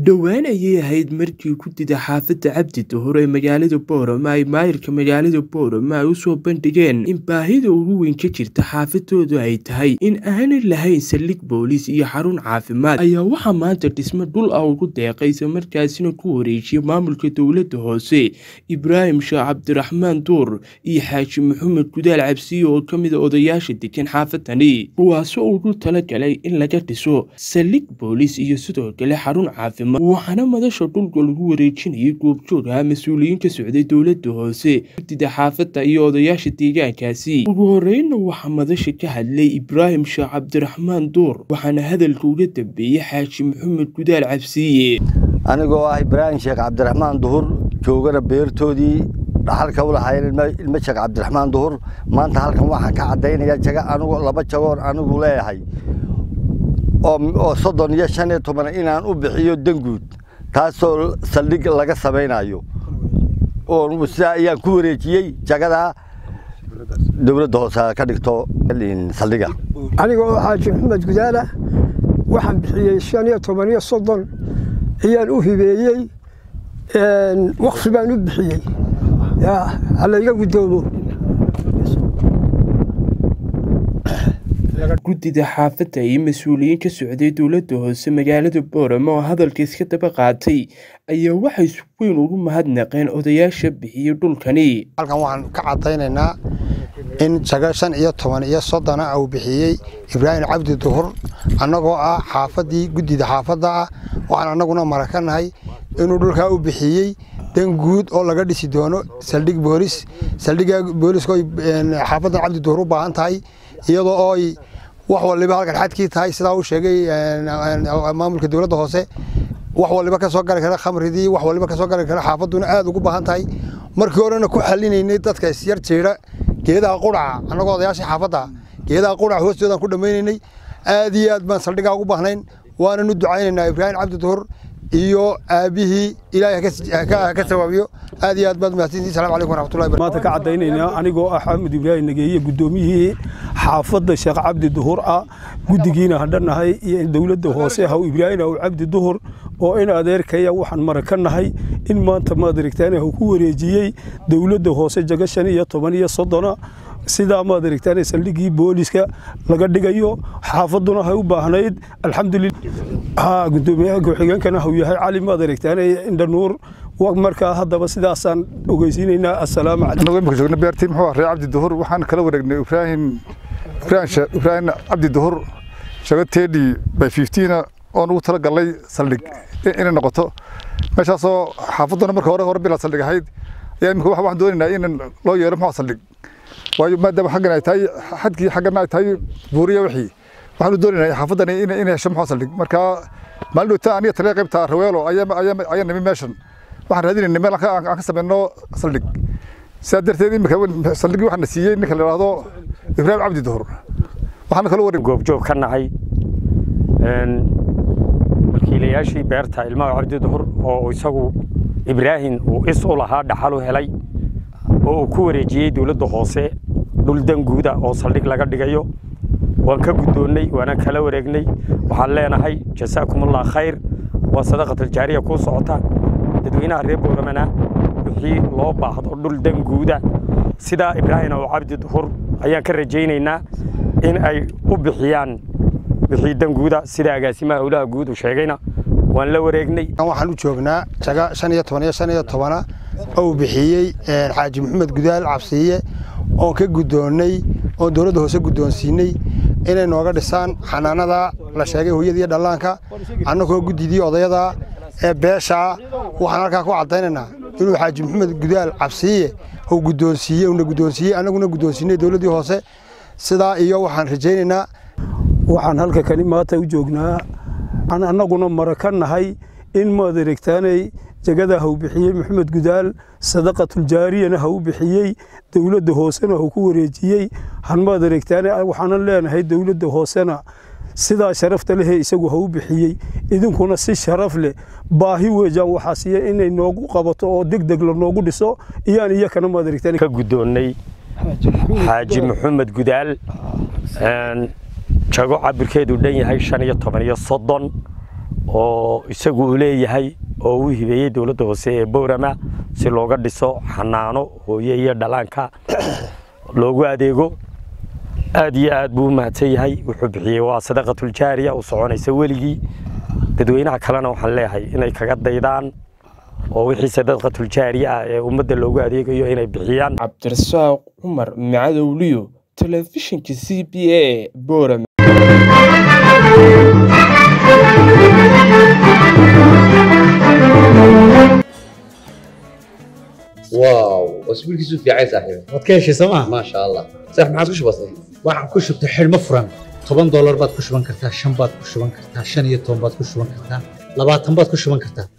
dhowaan ayay ahayd markii gudida xaafadda cabdi duhur ee magaalada boorama ay maayirka magaalada boorama ay usoo bandhigeen in baahida ugu weyn ka jirta xaafadoodu ay tahay in aanay lahayn saldhig booliis iyo xarun caafimaad ayaa waxaa maanta dhismo dhul ah ugu deeqay isla markaasina ku wareejiyay maamulka dowladda hoose ibraahim sheekh cabdiraxmaan duur iyo xaaji maxamed gudaal cabsiye oo ka mid a odayaasha degan xaafadani kuwaasoo ugu talagalay in laga dhiso saldhig booliis iyo sidoo kale xarun caafimaad waxaana madasha dhulka lagu wareejinayay goobjoogaha mas-uuliyiin ka socday dowladda hoose gudida xaafadda iyo odayaasha deegaankaasi ugu horreynna waxaa madasha ka hadlay ibraahim sheekh cabdiraxmaan duur waxaana hadalka uga dambeeyey xaaji maxamed gudaal cabsiye anigoo ah ibraahim sheekh cabdiraxmaan duhur joogana beertoodii dhaxalka u lahaayeen ilmo sheekh cabdiraxmaan duhur maanta halkan waxaan ka caddaynaya jaga anigu laba jagoon anigu leeyahay oo soddon iyo shan iyo toban inaan u bixiyo danguud taasoo saldhig laga samaynayo oo sidaa ayaan ku wareejiyey jagadaa dowladda hoose ka dhigto saldhiga aniga oo xaaji maxamed gudaala waxaan bixiyey shan iyo toban iyo soddon ayaan u hibeeyey wakfi baan u bixiyey halayga guddoomo guddida xaafadda iyo mas-uuliyiin ka socday dowladda hoose magaalada boorama oo hadalka iska daba qaatay ayaa waxay si weyn ugu mahadnaqeen odayaasha bixiyey dhulkani halkan waxaan ka caddaynaynaa in jago shan iyo toban iyo soddona uu bixiyey ibraahim cabdi duhur annagoo ah xaafaddii guddida xaafadda ah waxaan annaguna marakanahay inuu dhulkaa u bixiyey dan guud oo laga dhisi doono saldhig boolis saldhigga booliska oy xaafaddan cabdi duhur u baahan tahay iyadoo ooy wax waliba halkan xadkii tahay sidaa uu sheegay maamulka dowladda hoose wax waliba ka soo gali kara khamridii wax waliba ka soo gali kara xaafadduna aad ugu baahan tahay markii horena ku xalinaynay dadka isyar jiira geedaha quraca annagoo odayaashii xaafadda geedaha quraca hoostoodaan ku dhammaynaynay aad iyo aad baan saldhigaa ugu baahnayn waananu ducaynaynaa ibraahim cabdi duhur iyo aabihii ilaahay ka sawaabiyo aad iyo aad baad mahadsantihin salamu calaykum waraxmatullahi maanta ka caddaynaynaa anigoo ah xamed ibraahim nageeye guddoomiyihii xaafadda sheekh cabdi duhur ah guddigiina hadhanahay iyo dowladda hoose haw ibraahim haw cabdi duhur oo in adeerkaya waxaan mara ka nahay in maanta maad aragtaan haw ku wareejiyey dowladda hoose jaga shan iyo toban iyo soddona sidaa maad aragtaan saldhiggii booliska laga dhigayo xaafadduna hay u baahnayd alxamdulillah gudoomiyaha ku-xigeenkana hau yahay cali maad aragtaan indhanuur markaa haddaba sidaasaan ogeysiinaynaa assalaamu calaykum imika joogna beertii muxuu ah ree cabdi duhur waxaan kala wareegnay ibraahim ibraahim cabdi duhur shago teedhi by fiftiina oon ugu tala galnay saldhig inay noqoto meeshaasoo xaafadduna marka hore hore bilaa saldhig ahayd ayaa imika waxaan doonaynaa in loo yeelo muxuu saldhig waayo maadaama xaggan ay tahay xadkii xaggana ay tahay buuriya wixii waxaanu doonaynaa xaafaddani inay hesho muxuu saldhig marka maalin dhowta aniga taliya qaybta raweelo ayaa nimi meeshan waxaan raadinayna meel aan ka samayno saldhig sidaa darteed imika saldhigii waxaana siiyey ninka la yidhaahdo ibraahim cabdi duhur waxaana kaloo wareeg goobjoog ka nahay wakiilayaashii beerta ilmaha cabdi duhur oo isagu ibraahim uu is u lahaa dhaxal u helay oo uu ku wareejiyey dowladda hoose dhul danguuda oo saldhig laga dhigayo waan ka guddoonnay waana kala wareegnay waxaan leenahay jasaakumullah khayr waa sadaqataljaariya kuu socota dadweynaha reer booramana wixii loo baahdo dhul danguuda sidaa ibraahim oo cabdi duhur ayaan ka rajaynaynaa in ay u bixiyaan wixii danguuda sida agaasimaha howlaha guud uu sheegayna waan la wareegnay waxaan u joognaa jaga shan iyo toban iyo shan iyo tobana ou bixiyey xaaji maxamed gudaal cabsiiye oon ka guddoonnay oon dowladda hoose guddoonsiinay inay nooga dhisaan xanaanada la sheegay hooyada iyo dhallaanka annagoo guddidii odayada ee beeshaa waxaan halkaa ku caddaynaynaa inuu xaaji maxamed gudaal cabsiiye uu guddoonsiiyey uuna guddoonsiiyey annaguna guddoonsiinay dowladdii hoose sidaa iyo waxaan rajaynaynaa waxaan halka kani maanta u joognaa aan annaguna mara ka nahay in maad aragtaanay jagada hau bixiyey maxamed gudaal sadaqatuljaariyana hau bixiyey dowladda hoosena hau ku wareejiyey hanmaad aragtaane waxaanan leenahay dowladda hoosena sidaa sharafta lehee isagu hau bixiyey idinkuna si sharaf leh baahi weejaan waxaa siiya inay noogu qabato oo deg deg la noogu dhiso iyaan iyakana maad aragtaan ka guddoonnay xaaji maxamed gudaal jago cabirkeedu dhan yahay shan iyo toban iyo soddon oo isagu uu leeyahay oo uu hibeeyey dowladda hoose ee boorama si looga dhiso xanaano hooye iyo dhalaanka loogu adeego aad iyo aad buu u mahadsan yahay wuxuu bixiyey waa sadaqatuljaariya u soconaysa weligii dadweynaha kalena waxaan leeyahay inay kaga daydaan oo wixii sadaqatuljaariya ah ee ummadda loogu adeegayo inay bixiyaan cabdirasaaq cumar macadowliyo telefishinka c b a boorama واو اسبوعك في عين صاحبي waad ka heshay sooma ما شاء الله صح ما عادش بسيط waxaan ku shubtay xidhmo furan toban doolar baad ku shuban kartaa shan baad ku shuban kartaa shan iyo toban baad ku shuban kartaa labaatan baad ku shuban kartaa